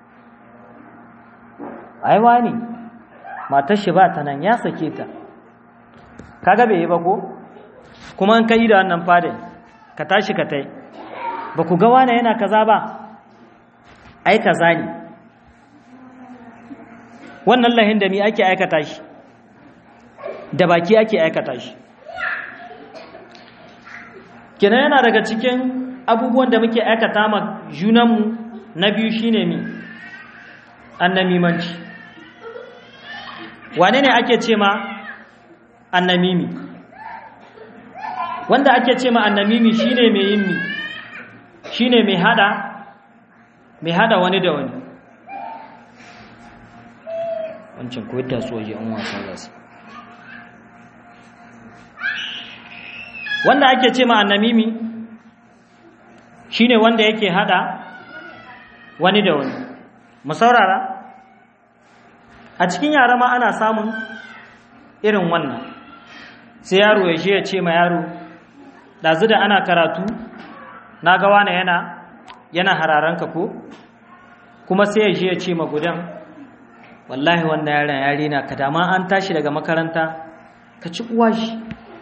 aiwa ne matar shi ba ta nan ya sake ta kaga bai yi ba ko kuma an kai da wannan fadin ka tashi ka tai ba ku ga wane yana kaza ba ai kaza ne wannan lahin da mi ake aikata shi da baki ake aikata shi kina yana daga cikin abubuwan da muke aikata ma junanmu na biyu shine mi annamimanci wane ne ake ce ma annamimi wanda ake ce ma annamimi shine mai yin mi shine mai hada mai hada wani da wani wancan ko yadda su waje an wasa za su wanda ake ce ma annamimi shine wanda yake hada wani da wani mu saurara a cikin yara ma ana samun irin wannan sai yaro ya je ya ce ma yaro ɗazu da ana karatu na ga wane yana yana hararanka ko kuma sai ya je ya ce ma gudan wallahi wannan yaron yare na ka dama an tashi daga makaranta ka ci uwa shi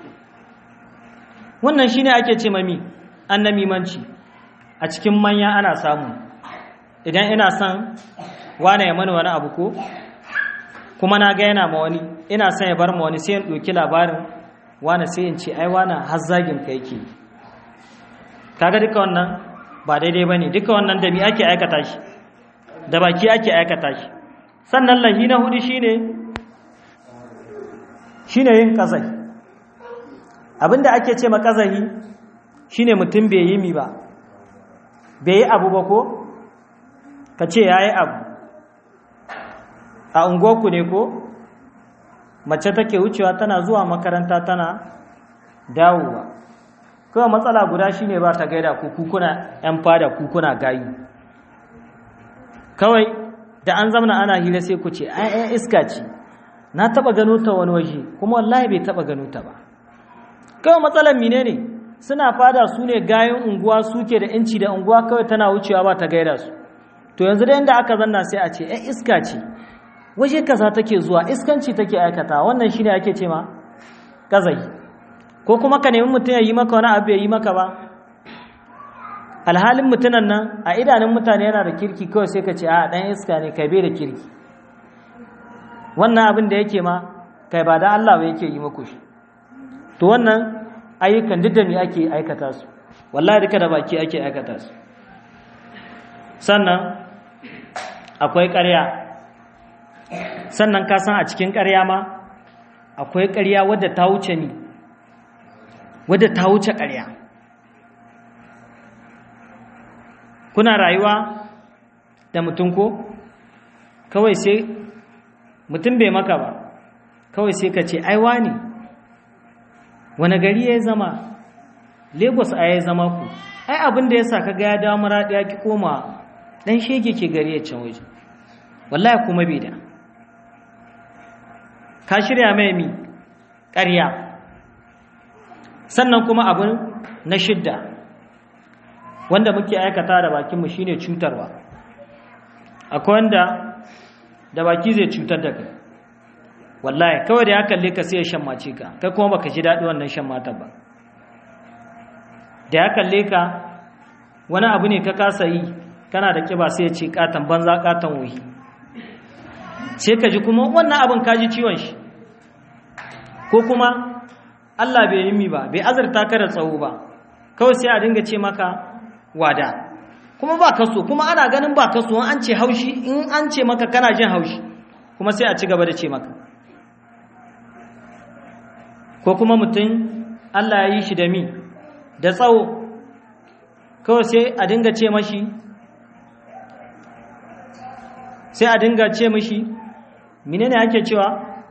wannan shine ake ce mami annamimanci a cikin manya ana samu idan ina son wane ya mani wani abu ko kuma na ga yana ma wani ina son ya bar ma wani sai in ɗauki labarin wane sai in ce ai wane har zagin ka yake kaga duka wannan ba daidai bane duka wannan da mi ake aikata shi da baki ake aikata shi sannan lahi na hudu shine shine yin kazai abinda ake ce ma kazahi shine mutum bai yi mi ba bai yi abu ba ko ka ce yayi abu a unguwarku ne ko mace take wucewa tana zuwa makaranta tana dawowa kawai matsala guda shine ba ta gaida ku kuna yan fada ku kuna gayu kawai da an zamana ana hira sai ku ce ai iska ce na taba gano ta wani waje kuma wallahi bai taba gano ta ba kawai matsalar mine ne suna fada su ne gayin unguwa suke da inci da unguwa kawai tana wucewa ba ta gaida su to yanzu da yanda aka zanna sai a ce ai iska ce waje kaza take zuwa iskanci take aikata wannan shine ake ce ma kazai ko kuma ka nemi mutum ya yi maka wani abu ya yi maka ba alhalin mutunan nan a idanun mutane yana da kirki kawai sai ka ce a dan iska ne kai bai da kirki wannan abin da yake ma kai ba da Allah ba yake yi muku shi to wannan ayyukan duk da me ake aikata su wallahi duka da baki ake aikata su sannan akwai ƙarya sannan ka san a cikin ƙarya ma akwai ƙarya wadda ta wuce ni wadda ta wuce ƙarya kuna rayuwa da mutum ko kawai sai mutum bai maka ba kawai sai ka ce aiwa ne wani gari ya zama lagos a ya zama ku ai abin da ya sa ka ga ya dawo maraɗi ya ki koma ɗan shege ke gari ya can waje wallahi kuma bai da ka shirya mai mi ƙarya sannan kuma abin na shidda wanda muke aikata da bakinmu shine cutarwa akwai wanda da baki zai cutar da kai wallahi kawai da ya kalle ka sai ya shammace ka kai kuma baka ji daɗi wannan shammata ba da ya kalle ka wani abu ne ka kasa yi kana da kiba sai ya ce katon banza katon wuyi sai ka ji kuma wannan abin ka ji ciwon shi ko kuma Allah bai yi mi ba bai azurta ka da tsawo ba kawai sai a dinga ce maka wada kuma ba kaso kuma ana ganin ba kaso an ce haushi in an ce maka kana jin haushi kuma sai a ci gaba da ce maka ko kuma mutum Allah ya yi shi da mi da tsawo kawai sai a dinga ce mashi sai a dinga ce mashi menene ake cewa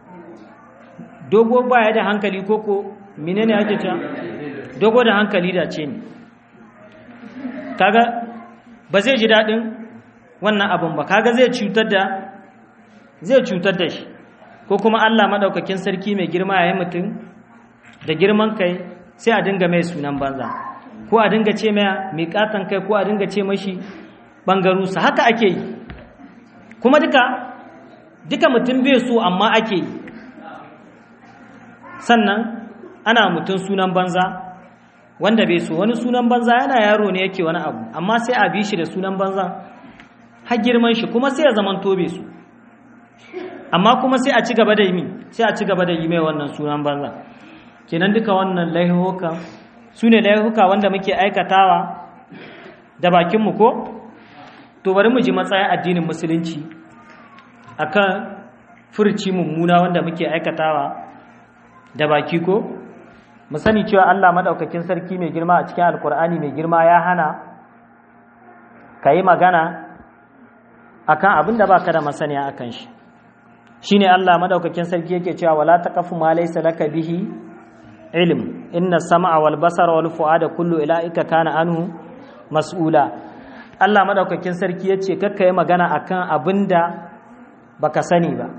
dogo baya da hankali koko menene ake cewa dogo da hankali da ce ne kaga ba zai ji daɗin wannan abin ba kaga zai cutar da zai cutar da shi ko kuma Allah madaukakin sarki mai girma yayin mutum da girman kai sai a dinga mai sunan banza ko a dinga ce mai mai katan kai ko a dinga ce mashi bangarusa haka ake yi kuma duka duka mutum bai so amma ake yi sannan ana mutum sunan banza wanda bai so wani sunan banza yana yaro ne yake wani abu amma sai a bi shi da sunan banza har girman shi kuma sai ya zaman tobe su amma kuma sai a ci gaba da yi sai a ci gaba da yi mai wannan sunan banza kenan duka wannan laihuka su ne laihuka wanda muke aikatawa da bakinmu ko to bari mu ji matsayin addinin musulunci akan furci mummuna wanda muke aikatawa da baki ko mu sani cewa Allah madaukakin sarki mai girma a cikin alkur'ani mai girma ya hana ka yi magana akan abin da baka da masaniya akan shi shine Allah madaukakin sarki yake cewa wala taqafu ma laysa laka bihi ilm inna sam'a wal basara wal fu'ada kullu ilaika kana anhu mas'ula Allah madaukakin sarki yace kakka yi magana akan abinda baka sani ba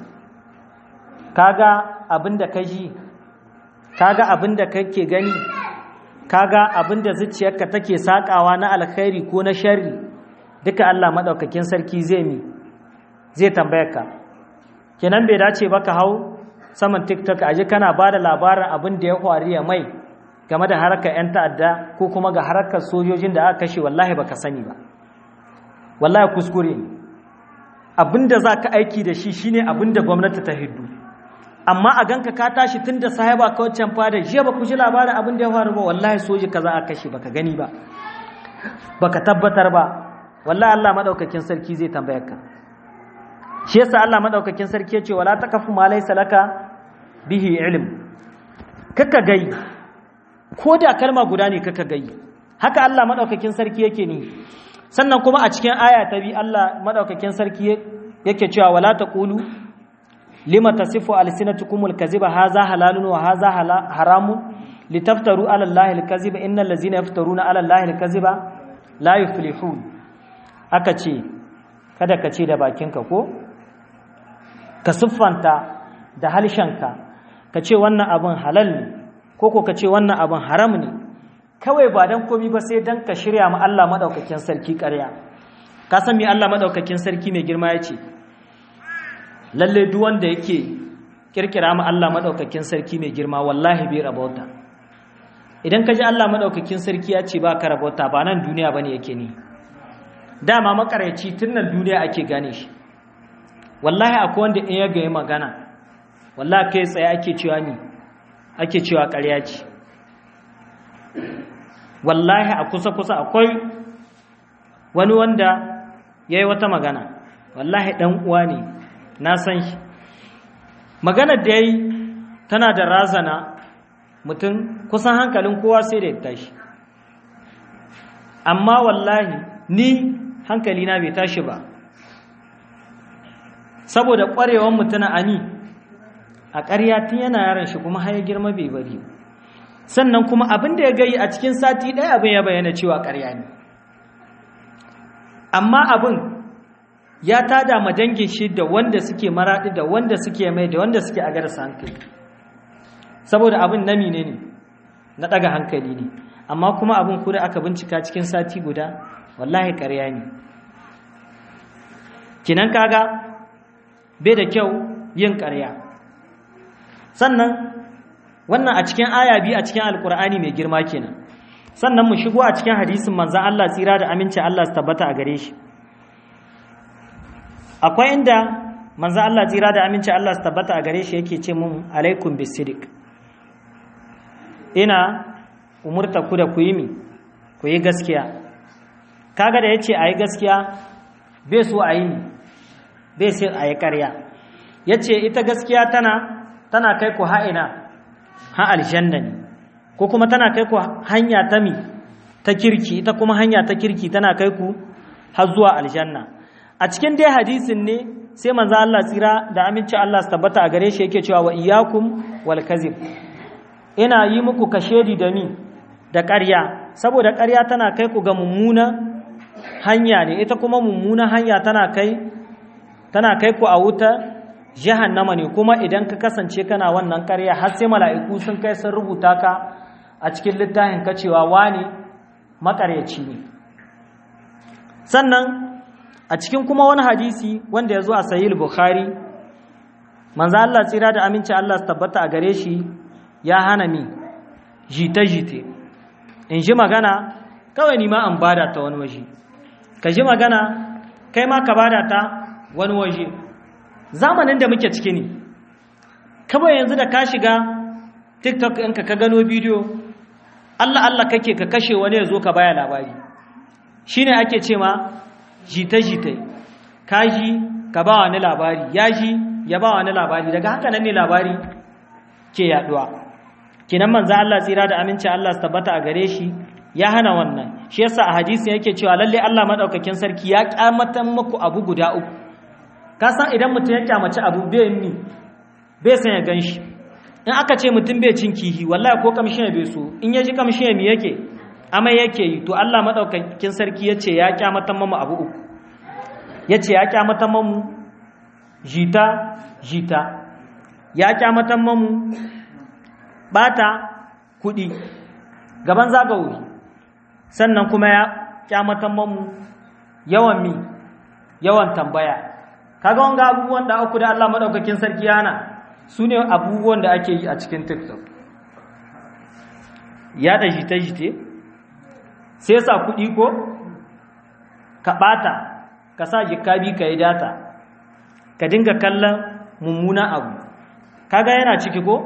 kaga abinda ka ji kaga abinda kake gani kaga abinda zuciyarka take sakawa na alkhairi ko na sharri duka Allah madaukakin sarki zai mi zai tambaye ka kenan bai dace ba ka hau saman tiktok aje kana ba da labarin abin da ya faru ya mai game da harkar 'yan ta'adda ko kuma ga harkar sojojin da aka kashe wallahi baka sani ba wallahi kuskure ne abin da za ka aiki da shi shine abin da gwamnati ta hiddu amma a ganka ka tashi tun da sahaba ka waccan fada jiya ba ku ji labarin abin da ya faru ba wallahi soji ka za a kashe baka gani ba baka tabbatar ba wallahi Allah madaukakin sarki zai tambayar ka shi yasa Allah madaukakin sarki ya ce wala taqafu ma laysa laka bihi ilm kaka gai ko da kalma guda ne kaka gai haka Allah madaukakin sarki yake ni sannan kuma a cikin aya ta bi Allah madaukakin sarki yake cewa wala taqulu lima tasifu alsinatukum alkaziba hadha halalun wa hadha haramun litaftaru ala allahi alkaziba innal ladzina yaftaruna ala allahi alkaziba la yuflihun aka ce kada ka ce da bakinka ko ka siffanta da halshenka ka ce wannan abin halal ne ko ko ka ce wannan abin haram ne kawai ba dan komi ba sai dan ka shirya ma Allah madaukakin sarki ƙarya ka san me Allah madaukakin sarki mai girma yace lalle duk wanda yake kirkira mu Allah madaukakin sarki mai girma wallahi bai rabauta idan ka ji Allah madaukakin sarki ya ce ba ka rabauta ba nan duniya bane yake ni dama makaryaci tun nan duniya ake gane shi wallahi akwai wanda in ya ga magana wallahi kai tsaye ake cewa ni ake cewa ƙarya ce wallahi a kusa-kusa akwai wani wanda ya yi wata magana wallahi ɗan uwa ne na san shi maganar da ya yi tana da razana mutum kusan hankalin kowa sai da ya tashi amma wallahi ni hankali na bai tashi ba saboda ƙwarewan mutuna ani a ƙarya tun yana yaran shi kuma har ya girma bai bari sannan kuma abin da ya gayi a cikin sati ɗaya abin ya bayyana cewa ƙarya ne amma abin ya tada ma dangin shi da wanda suke maraɗi da wanda suke mai da wanda suke a garsa hankali saboda abin nami ne ne na ɗaga hankali ne amma kuma abin kuda aka bincika cikin sati guda wallahi ƙarya ne kinan kaga bai da kyau yin ƙarya sannan wannan a cikin aya biyu a cikin alkur'ani mai girma kenan sannan mu shigo a cikin hadisin manzan Allah tsira da aminci Allah su tabbata a gare shi akwai inda manzan Allah tsira da aminci Allah su tabbata a gare shi yake ce mun alaikum bisidik ina umurta ku da ku yi mi ku yi gaskiya kaga da yace ayi gaskiya bai so a yi bai sai a yi ƙarya yace ita gaskiya tana tana kai ku ha'ina ha aljanna ne ko kuma tana kai ku hanya ta mi ta kirki ita kuma hanya ta kirki tana kai ku har zuwa aljanna a cikin dai hadisin ne sai manzo Allah tsira da aminci Allah su tabbata a gare shi yake cewa wa iyyakum wal kazib ina yi muku kashedi da mi da ƙarya saboda ƙarya tana kai ku ga mummuna hanya ne ita kuma mummuna hanya tana kai tana kai ku a wuta jahannama ne kuma idan ka kasance kana wannan ƙarya har sai mala'iku sun kai sun rubuta ka a cikin littafin ka cewa wani makaryaci ne sannan a cikin kuma wani hadisi wanda ya zo a sahih bukhari manzo Allah tsira da aminci Allah su tabbata a gare shi ya hana mi jita-jite in ji magana kawai ni ma an bada ta wani waje ka ji magana kai ma ka bada ta wani waje zamanin da muke ciki ne kawai yanzu da ka shiga tiktok ɗinka ka gano bidiyo allah allah kake ka kashe wani ya zo ka baya labari shi ne ake ce ma jita-jita ka ji ka ba wani labari ya ji ya ba wani labari daga haka nan ne labari ke yaduwa kinan manzo Allah tsira da aminci Allah su tabbata a gare shi ya hana wannan shi yasa a hadisi yake cewa lalle Allah madaukakin sarki ya kyamatan muku abu guda uku ka san idan mutum ya kyamaci abu bai ni bai san ya ganshi in aka ce mutum bai cin kihi wallahi ko kamshin ya bai so in ya ji kamshin ya mi yake amai yake yi to Allah madaukakin sarki yace ya kyamatan mamu abu uku yace ya kyamatan mamu jita jita ya kyamatan mamu bata kudi gaban zagawoyi sannan kuma ya kyamatan mamu yawan mi yawan tambaya kaga wanga abubuwan da aku da Allah madaukakin sarki yana su ne abubuwan da ake yi a cikin tiktok ya da jite-jite sai sa kuɗi ko ka ɓata ka sa jikabi ka yi data ka dinga kallon mummuna abu kaga yana ciki ko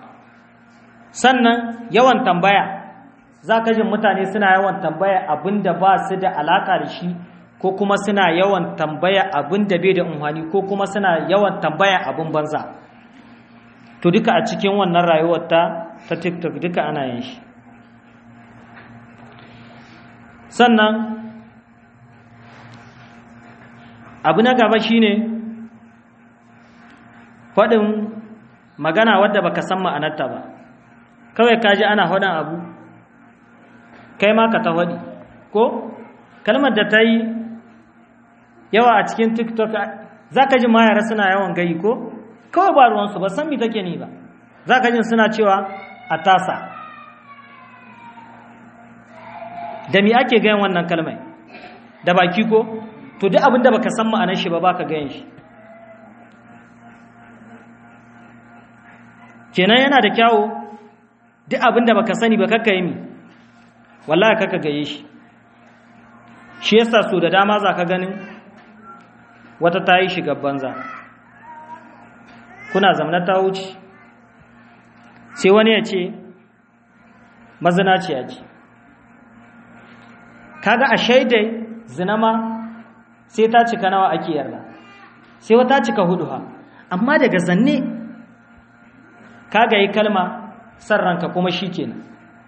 sannan yawan tambaya za ka jin mutane suna yawan tambaya abin da ba su da alaƙa da shi ko kuma suna yawan tambaya abin da bai da unhani ko kuma suna yawan tambaya abin banza to duka a cikin wannan rayuwar ta ta tiktok duka ana yin shi sannan abu na gaba shine faɗin magana wadda baka san ma'anarta ba kawai kaji ana faɗin abu kai ma ka ta faɗi ko kalmar da ta yi yawa a cikin tiktok za ka ji mayara suna yawan gayi ko kawai ba ruwansu ba san mi take ni ba za ka jin suna cewa a tasa da mi ake gayan wannan kalmai da baki ko to duk abin da baka san ma'anar shi ba baka gayan shi kenan yana da kyawo duk abin da baka sani ba kakka yi mi wallahi kakka gaye shi shi yasa so da dama za ka ganin wata ta yi shiga banza kuna zamna ta wuce sai wani ya ce mazinaciya ce kaga a shaidai zinama sai ta cika nawa ake yarda sai wata cika hudu ha amma daga zanne kaga yi kalma san ranka kuma shi kenan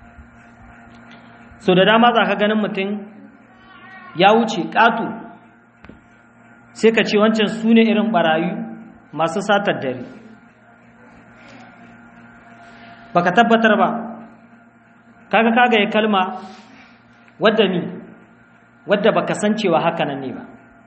so da dama za ka ganin mutum ya wuce ƙato sai ka ce wancan su ne irin ɓarayu masu satar dare baka tabbatar ba kaga kaga ya kalma wadda mi wadda baka san cewa haka nan ne ba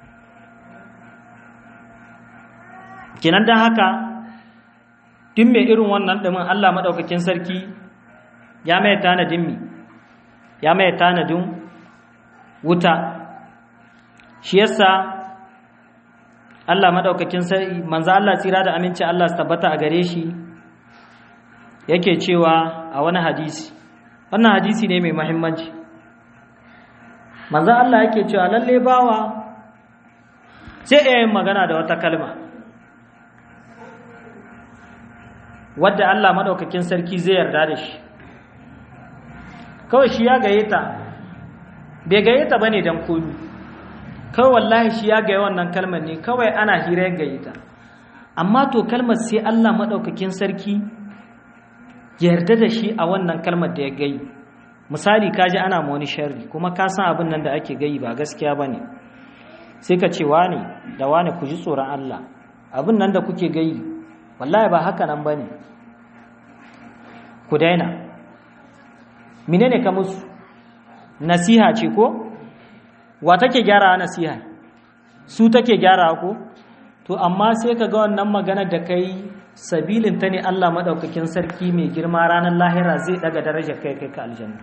kenan don haka duk mai irin wannan ɗumin Allah maɗaukakin sarki ya mai tanadin mi ya mai tanadin wuta shi yasa Allah maɗaukakin sarki manzo Allah tsira da aminci Allah su tabbata a gare shi yake cewa a wani hadisi wannan hadisi ne mai mahimmanci manzo Allah yake cewa lalle bawa sai iya yin magana da wata kalma wadda Allah maɗaukakin sarki zai yarda da shi kawai shi ya gaye ta bai gaye ta bane dan komi kawai wallahi shi ya gaye wannan kalmar ne kawai ana hira ya gaye ta amma to kalmar sai Allah maɗaukakin sarki yarda da shi a wannan kalmar da ya gayi misali ka ji ana wani sharri kuma ka san abin nan da ake gayi ba gaskiya ba ne sai ka ce wane da wane ku ji tsoron Allah abin nan da kuke gayi wallahi ba haka nan ba ne ku daina mine ne ka musu nasiha ce ko wa take gyara nasiha su take gyara ko to amma sai ka ga wannan magana da kai sabilin ta ne Allah maɗaukakin sarki mai girma ranar lahira zai ɗaga darajar kai kai ka aljanna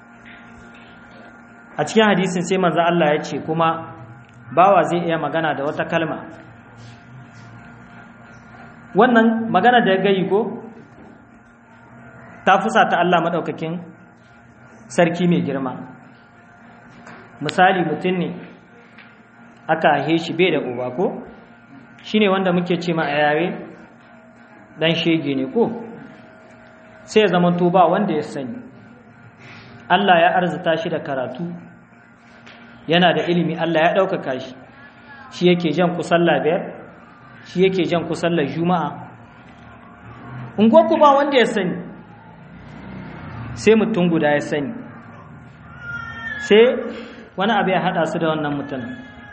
a cikin hadisin sai manzo Allah ya ce kuma bawa zai iya magana da wata kalma wannan magana da ya gayi ko ta fusa ta Allah maɗaukakin sarki mai girma misali mutum ne aka haihe shi bai da uba ko shi ne wanda muke ce ma a yare dan shege ne ko sai ya zama to ba wanda ya sani Allah ya arzuta shi da karatu yana da ilimi Allah ya ɗaukaka shi shi yake jan ku sallah biyar shi yake jan ku sallar juma'a ku ba wanda ya sani sai mutum guda ya sani sai wani abu ya haɗa su da wannan mutum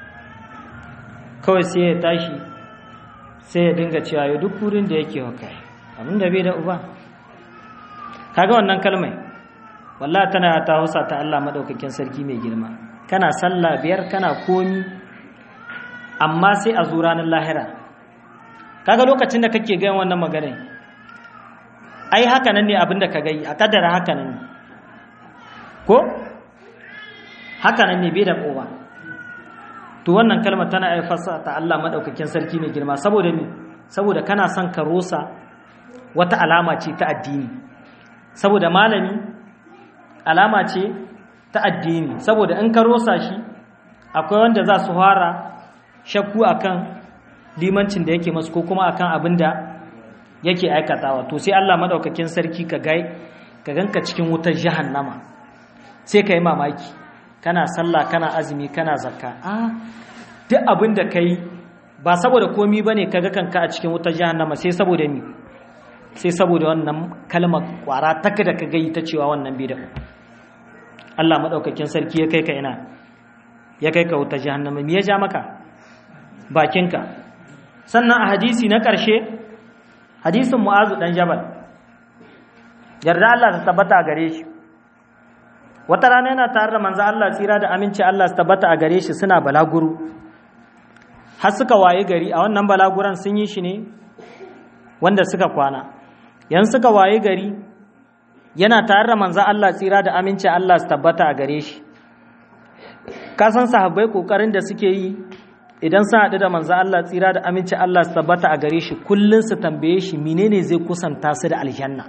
kawai sai ya tashi sai ya dinga cewa ya duk wurin da yake wa kai abin da bai da uba kaga wannan kalmai wallahi tana ta hausa ta Allah madaukakin sarki mai girma kana sallah biyar kana komi amma sai a zo ranar lahira kaga lokacin da kake gayan wannan magana ai haka nan ne abin da ka gai a kaddara haka nan ne ko haka nan ne bai da uba to wannan kalmar tana aifarsa ta Allah madaukakin sarki mai girma saboda me saboda kana son ka rosa wata alama ce ta addini saboda malami alama ce ta addini saboda in ka rosa shi akwai wanda za su fara shakku akan limancin da yake masu ko kuma akan abin da yake aikatawa to sai Allah madaukakin sarki ka gai ka ganka cikin wutar jahannama sai ka yi mamaki kana sallah kana azumi kana zakka a duk abin da kai ba saboda komi bane kaga kanka a cikin wutar jahannama sai saboda ni sai saboda wannan kalmar kwara taka da kaga yi ta cewa wannan bid'a Allah madaukakin sarki ya kai ka ina ya kai ka wutar jahannama me ya ja maka bakinka sannan a hadisi na ƙarshe hadisin mu'azu dan jabal yarda Allah ta tabbata gare shi wata rana yana tare da manzo Allah tsira da aminci Allah su tabbata a gare shi suna balaguro har suka waye gari a wannan balaguran sun yi shi ne wanda suka kwana yan suka waye gari yana tare da manzo Allah tsira da aminci Allah su tabbata a gare shi ka san sahabbai kokarin da suke yi idan sa haɗu da manzo Allah tsira da aminci Allah su tabbata a gare shi kullun su tambaye shi menene zai kusanta su da aljanna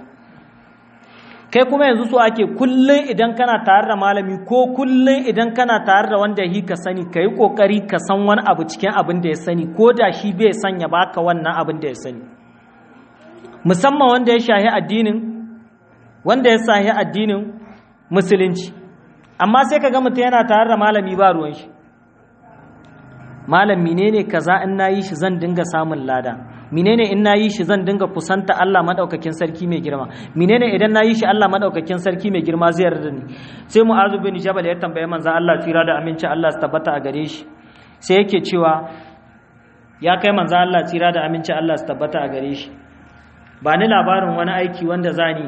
kai kuma yanzu so ake kullun idan kana tare da malami ko kullun idan kana tare da wanda yi ka sani ka yi ƙoƙari ka san wani abu cikin abin da ya sani ko da shi bai sanya baka wannan abin da ya sani musamman wanda ya shahi addinin wanda ya shahi addinin musulunci amma sai ka ga mutum yana tare da malami ba ruwan shi malam menene kaza in nayi shi zan dinga samun lada menene in nayi shi zan dinga kusanta Allah madaukakin sarki mai girma menene idan nayi shi Allah madaukakin sarki mai girma zai yarda ni sai mu'azu bin jabal ya tambaye manzo Allah tsira da aminci Allah su tabbata a gare shi sai yake cewa ya kai manzo Allah tsira da aminci Allah su tabbata a gare shi ba ni labarin wani aiki wanda zani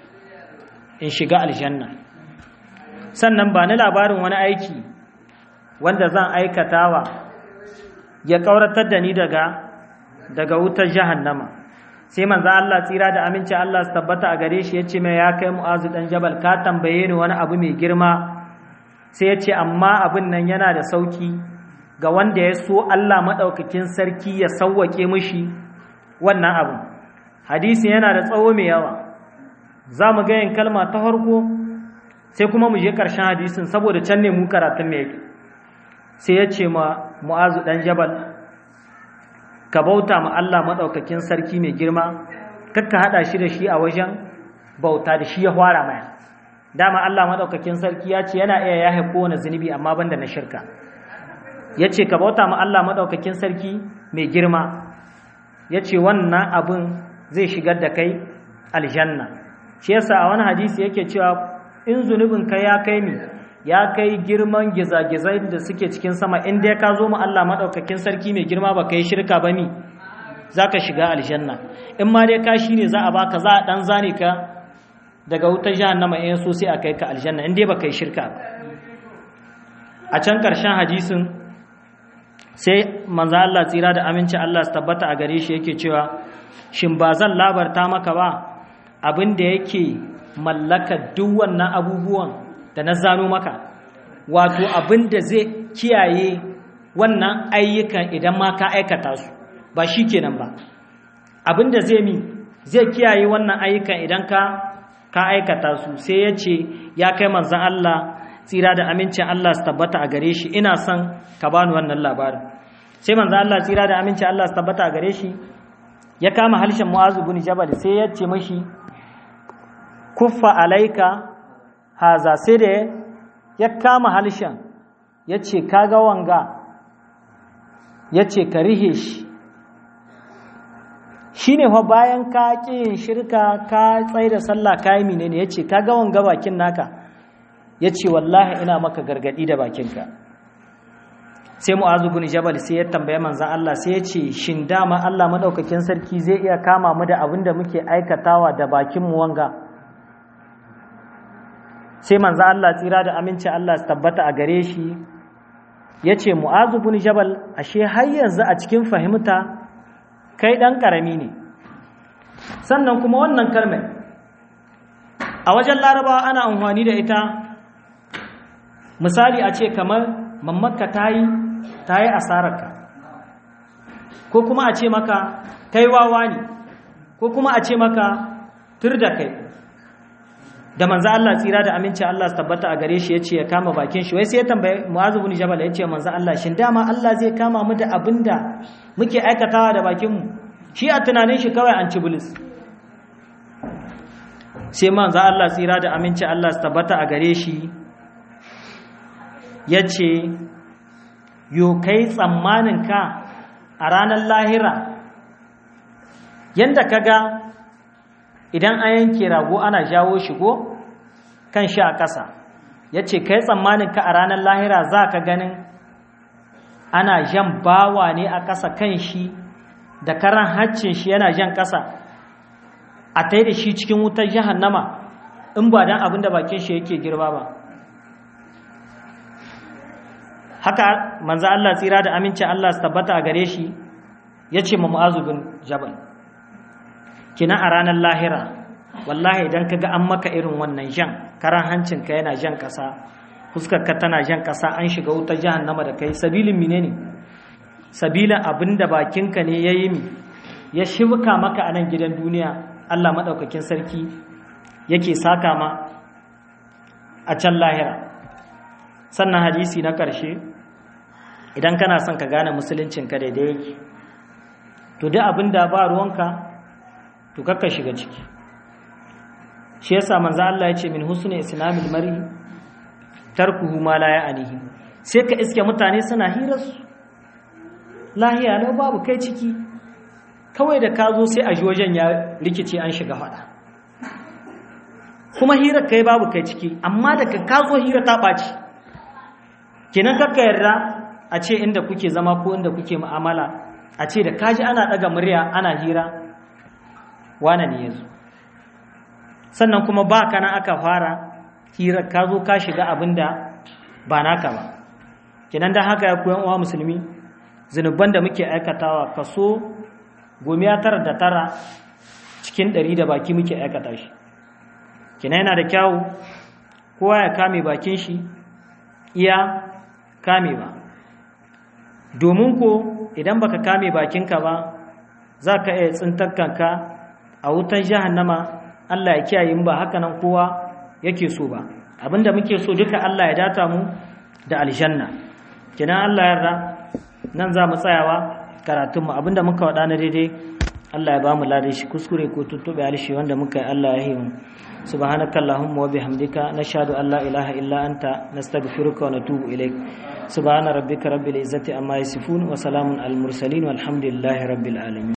in shiga aljanna sannan ba ni labarin wani aiki wanda zan aikatawa ya ƙauratar da ni daga daga wutar jahannama sai manzo Allah tsira da aminci Allah su tabbata a gare shi yace mai ya kai Mu'azu dan Jabal ka tambaye ni wani abu mai girma sai yace amma abin nan yana da sauki ga wanda ya so Allah madaukakin sarki ya sauwake mishi wannan abu hadisi yana da tsawo mai yawa za mu ga yin kalma ta farko sai kuma mu je ƙarshen hadisin saboda can ne mu karatun mai yake sai ya ce ma mu'azu ɗan jabal ka bauta ma Allah maɗaukakin sarki mai girma kakka haɗa shi da shi a wajen bauta da shi ya fara maya dama Allah maɗaukakin sarki ya ce yana iya yahe kowane zunubi amma banda na shirka ya ce ka bauta ma Allah maɗaukakin sarki mai girma ya ce wannan abin zai shigar da kai aljanna shi yasa a wani hadisi yake cewa in zunubin kai ya kai mi ya kai girman gizagizai da suke cikin sama in dai ka zo mu Allah madaukakin sarki mai girma ba kai shirka ba mi zaka shiga aljanna in ma dai ka shine za a baka za a dan zane ka daga wutar jahannama in so sai a kai ka aljanna in dai ba kai shirka ba a can karshen hadisin sai manzo Allah tsira da aminci Allah su tabbata a gare shi yake cewa shin ba zan labarta maka ba abin da yake mallaka duk wannan abubuwan da na zano maka wato abin da zai kiyaye wannan ayyukan idan ma ka aikata su ba shi kenan ba abin da zai mi zai kiyaye wannan ayyukan idan ka ka aikata su sai ya ce ya kai manzan Allah tsira da amincin Allah su tabbata a gare shi ina son ka bani wannan labarin sai manzan Allah tsira da amincin Allah su tabbata a gare shi ya kama halshen mu'azu bin jabal sai ya ce mashi kuffa alaika haza sai da ya kama halshen ya ce kaga wanga ya ce ka rihe shi shi ne bayan ka yin shirka ka tsaye da sallah ka yi menene ya ce kaga wanga bakin naka ya ce wallahi ina maka gargadi da bakinka sai mu'azu bin jabal sai ya tambaye manzan Allah sai ya ce shin dama Allah madaukakin sarki zai iya kama mu da abin da muke aikatawa da bakin mu wanga sai manzo Allah tsira da aminci Allah su tabbata a gare shi ya ce mu'azu bin jabal ashe har yanzu a cikin fahimta kai ɗan ƙarami ne sannan kuma wannan kalmar a wajen larabawa ana amfani da ita misali a ce kamar mammakka ta yi ta yi asararka ko kuma a ce maka kai wawa ne ko kuma a ce maka tur da kai da manzo Allah tsira da aminci Allah su tabbata a gare shi yace ya kama bakin shi wai sai ya tambaye Mu'adh ibn Jabal yace manzo Allah shin dama Allah zai kama mu da abinda muke aikatawa da bakin mu shi a tunanin shi kawai an ci bulis sai manzo Allah tsira da aminci Allah su tabbata a gare shi yace yo kai tsammanin ka a ranar lahira yanda kaga idan an yanke rago ana jawo shi ko kan shi a ƙasa ya ce kai tsammanin ka a ranar lahira za ka ganin ana jan bawa ne a ƙasa kan shi da karan haccin shi yana jan ƙasa a tai da shi cikin wutar jahannama in ba don abin da bakin shi yake girba ba haka manzo Allah tsira da amincin Allah su tabbata a gare shi ya ce ma mu'azu bin jabal kina a ranar lahira wallahi idan kaga an maka irin wannan jan karan hancinka yana jan kasa fuskarka tana jan kasa an shiga wutar jahannama da kai sabilin menene sabila abinda bakinka ne ya yi mi ya shibka maka a nan gidan duniya Allah maɗaukakin sarki yake saka ma a can lahira sannan hadisi na ƙarshe idan kana son ka gane musuluncinka daidai yake to duk abin da ba ruwanka to kakka shiga ciki shi yasa manzo Allah ya ce min husni islamil mar'i tarkuhu ma la ya'nihi sai ka iske mutane suna hirar su lahiya lau babu kai ciki kawai da ka zo sai a ji wajen ya rikice an shiga fada kuma hirar kai babu kai ciki amma daga ka zo hira ta ɓaci kenan kakka yarda a ce inda kuke zama ko inda kuke mu'amala a ce da kaji ana ɗaga murya ana hira wane ne ya zo sannan kuma ba kana aka fara hira ka zo ka shiga abin da ba naka ba kenan da haka ya koyan uwa musulmi zunuban da muke aikatawa kaso gomiya tara da tara cikin ɗari da baki muke aikata shi kenan yana da kyawu kowa ya kame bakin shi iya kamewa domin ko idan baka kame bakinka ba za ka iya tsintar kanka a wutan jahannama Allah ya kiyaye ba haka nan kowa yake so ba abinda muke so duka Allah ya data mu da aljanna kenan Allah yarda nan za mu tsayawa karatunmu abinda muka wada na daidai Allah ya ba mu ladai shi kuskure ko tuttube alshi wanda muka yi Allah ya himu subhanaka allahumma wa bihamdika nashhadu an la ilaha illa anta nastaghfiruka wa natubu ilaik subhana rabbika rabbil izzati amma yasifun wa salamun al mursalin walhamdulillahi rabbil alamin